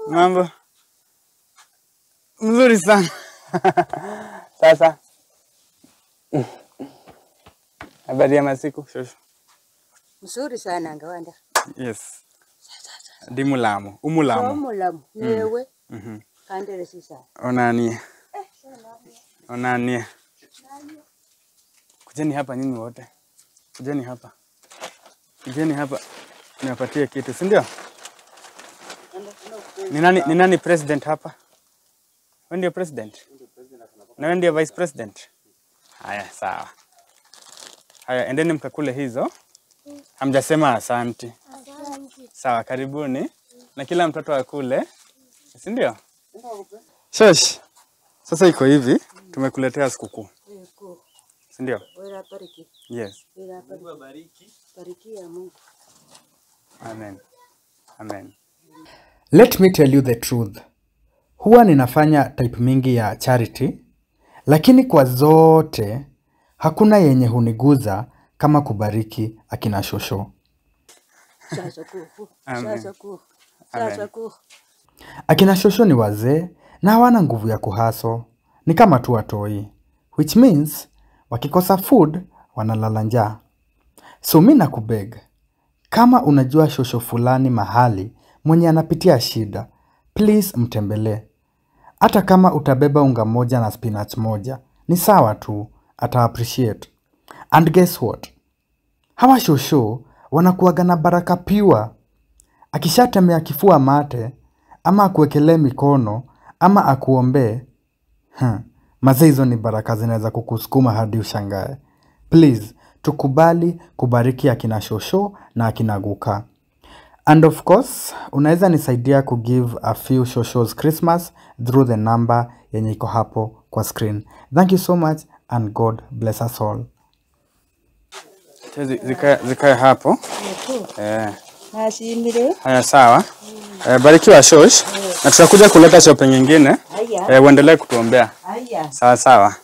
Mambo mzuri sana. Sasa habari ya masiku shosho? Mzuri sana ngawanda. Yes, ndi mulamu umulamu Omulamu newe Mhm. kandere sisa. onanie onanie. Kujeni hapa nyinyi wote, kujeni hapa, kujeni hapa niwapatie kitu, si ndio? Ni nani, ni nani president hapa? Wewe ndio president na wewe ndio vice president? Haya, sawa. Haya, endeni mkakule hizo. Hamjasema asanti. Sawa, karibuni na kila mtoto akule, si ndio? Shosh, sasa iko hivi, tumekuletea sikukuu, Eko. si ndio? Wera bariki. Yes, Wera bariki. Bariki ya Mungu. amen, amen. Let me tell you the truth. Huwa ninafanya type mingi ya charity, lakini kwa zote hakuna yenye huniguza kama kubariki akina shosho. Sasa kuhu. Amen. Sasa kuhu. Sasa kuhu. Akina shosho ni wazee na hawana nguvu ya kuhaso, ni kama tu watoi, which means wakikosa food wanalala njaa. So mi nakubeg, kama unajua shosho fulani mahali mwenye anapitia shida, please mtembelee. Hata kama utabeba unga moja na spinach moja, ni sawa tu, ata appreciate. And guess what? Hawa shosho wanakuwaga na baraka pure akishatemea kifua mate ama akuwekelee mikono ama akuombee hmm. Mazee, hizo ni baraka zinaweza kukusukuma hadi ushangae. Please tukubali kubariki akina shosho na akina guka. And of course unaweza nisaidia kugive a few shoshos Christmas through the number yenye iko hapo kwa screen. Thank you so much and God bless us all. Acha zi- Zikae zikae hapo Eko. eh. Nasimire. Haya, sawa. Eh, barikiwa Shosh, na tutakuja kuleta shopping nyingine Aya. eh, uendelee kutuombea. Aya. Sawa sawa.